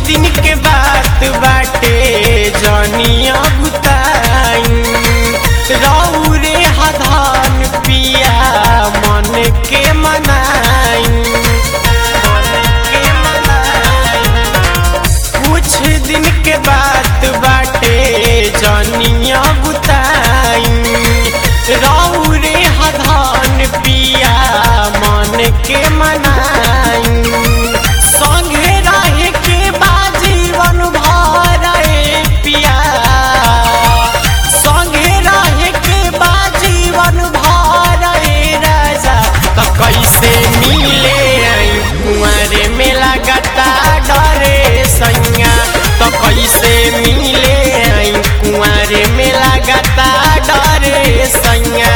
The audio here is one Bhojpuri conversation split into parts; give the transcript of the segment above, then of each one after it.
दिन के बात बाटे जनिया बुताई रौरे हधान पिया मन के मनाई मन के मनाई कुछ दिन के बात बाटे जनिया बुताई रौरे हधान पिया मन के मनाई संगे रहे के बा जीवन भर ए पिया संगे रहे के बा जीवन भर ए राजा तो कैसे मिले आई कुंवर में लगता डरे सैया तो कैसे मिले आई कुंवर में लगता डरे सैया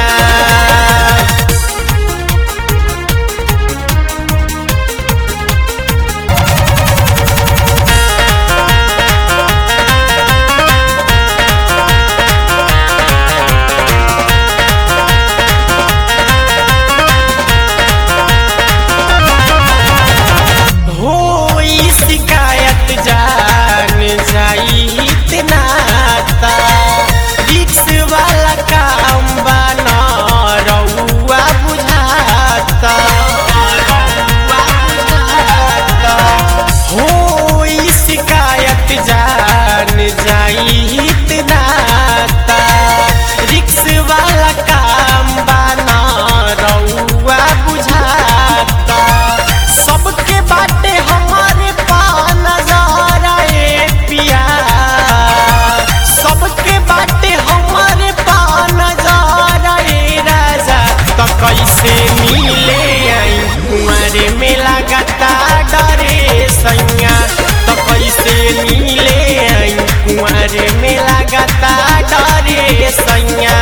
होई शिकायत जान जाई इतना ता रिक्स वाला काम बना रउआ बुझाता रउआ बुझाता होई शिकायत जान जाई इतना ता रिक्स वाला काम बना रउआ बुझाता सबके बाटे हमारे पान नजारा ए पिया सबके बाटे हमारे पान नजारा ए राजा तो कैसे मिले आई कुंवरे में लगता डरे सैया तो कैसे मिले आई कुंवरे में लगता डरे सैया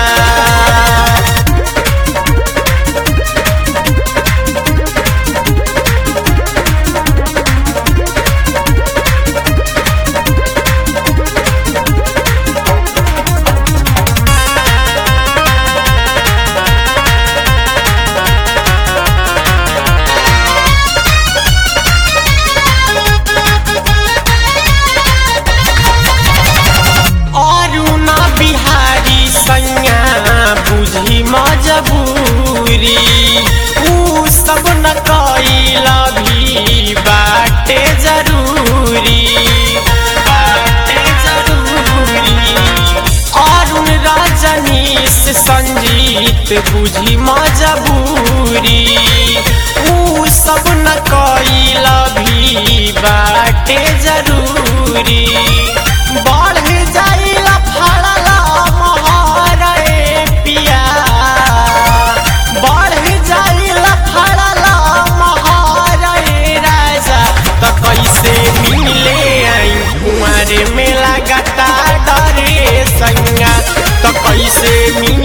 अरुणा बिहारी सैया बुझी मजबूरी ऊ सब न कैला भी बाटे जरूरी बाटे जरूरी अरुण रजनीश संजीत बुझी मजबूरी ऊ सब न कैला भी बाटे जरूरी बढ़ जाइला फड़ला मोहर ए पिया बढ़ जाइला फड़ला मोहर ए राजा तो कैसे मिले आई कुंवर में लगता डरे सैया तो कैसे मिले